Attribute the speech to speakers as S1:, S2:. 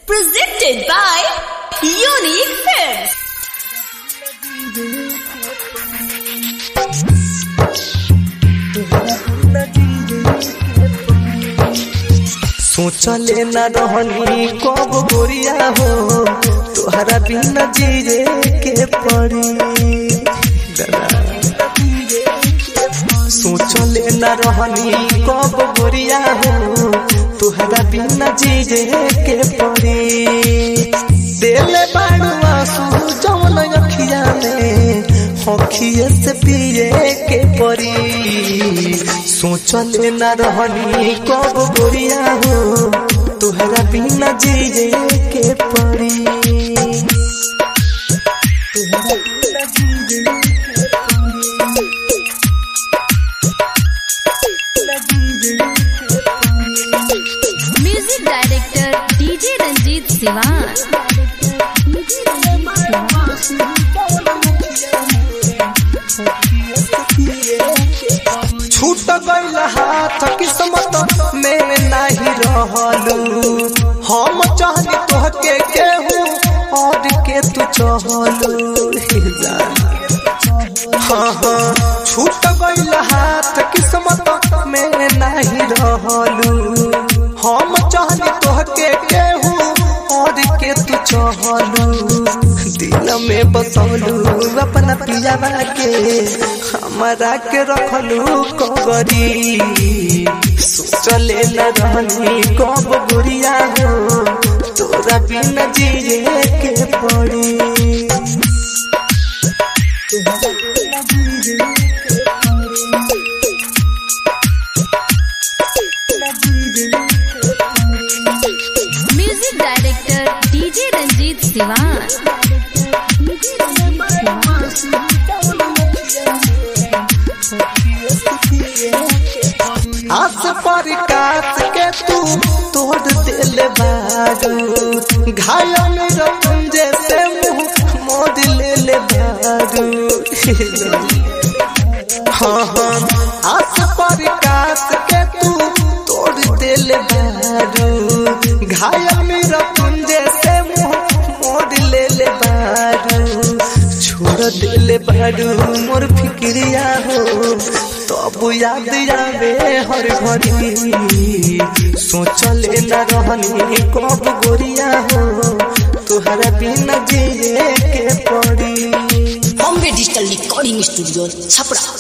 S1: Presented by Unique Films.
S2: सोचले न रहनी कब गोरिया हो तोहरा बिना जीरे के पड़ी सोचले न रहनी कब गोरिया हो तोहरा बिना जीरे के पड़ी दिल बाड़ू आंसू जौन अखिया में हखिए से पिए के पड़ी सोचले न रहनी कब गोरिया हो तोहरा बिना जीरे के पड़ी
S1: Music Director DJ Ranjit Siwan.
S2: छूट गईल हाथ किस्मत में नहीं रहलू हम चाहनी तोहके केहू और के तू चहलू हे जान हाँ हाँ छूट गईल हाथ किस्मत में नहीं रहलू हम चाहनी तोहके केहू और के तू चहलू दिल में बसौलू अपना पियावा के हमारा के रखलू कबरी सोचले न रहनी कब गुरिया हो तोरा बिना जिए के पड़ी
S1: Music Director DJ Ranjit Siwan.
S2: आस पर काट के तू तोड़ दिल बारू घायल मेरा तुम जैसे मुंह मोड़ ले ले बारू हाँ हाँ आस पर काट के तू तोड़ दिल बारू घायल मेरा तुम जैसे मुंह मोड़ ले ले बारू छोड़ दिल बारू मोर फिक्रिया हो तब याद आवे हर घड़ी सोचले न रहनी कब गोरिया हो तुहरा बिना जिए के पड़ी
S3: Bombay digital recording studio Chhapra